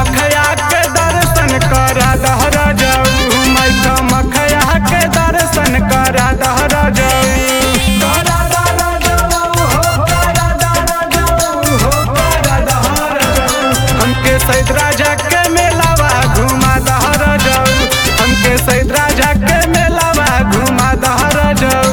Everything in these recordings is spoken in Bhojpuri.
मखया के दर्शन करा दहरा जाऊ मैं मखया के दर्शन करा दहरा जाऊ करा दहरा जाऊ हो करा दहरा जाऊ हो करा दहरा जाऊ हमके सैद राजा के मेलावा घुमा दहरा जाऊ हमके सैद राजा के मेलावा घुमा दहरा जाऊ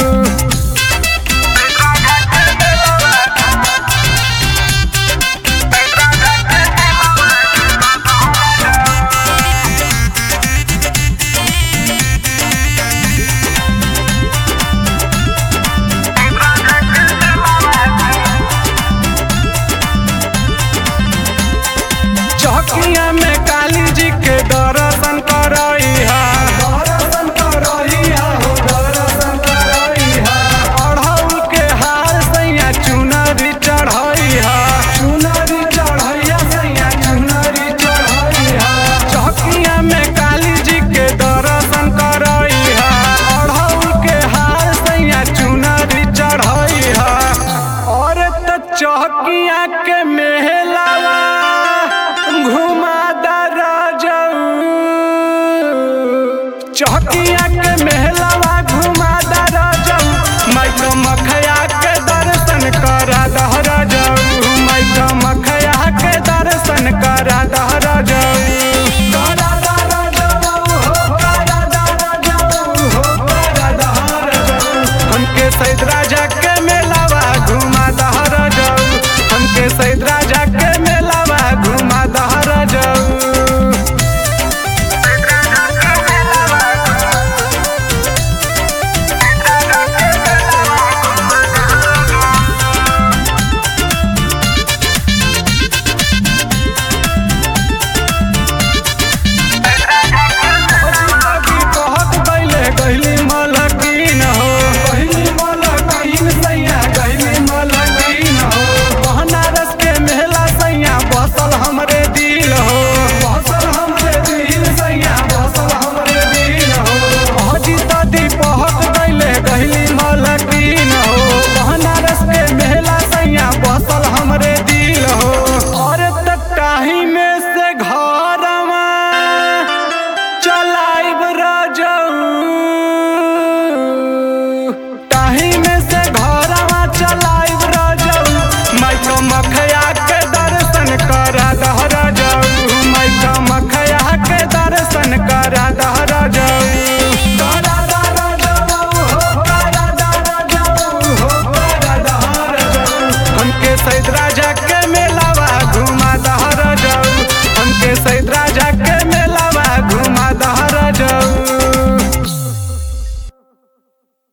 चौकिया में काली जी के दर्शन करइहा दर्शन करइहा हो दर्शन करइहा अढ़ौल के हार सैया चुनरी चढ़इहा चुनरी चढ़इहा सैया चुनरी चढ़इहा चौकिया में काली जी के दर्शन करइहा अढ़ौल के हार सैया चुनरी चढ़इहा और त चौकिया के मेहलावा घुमा दरा जाऊ चौकिया के मेहलावा घुमा दरा जाऊ मैं तो मखया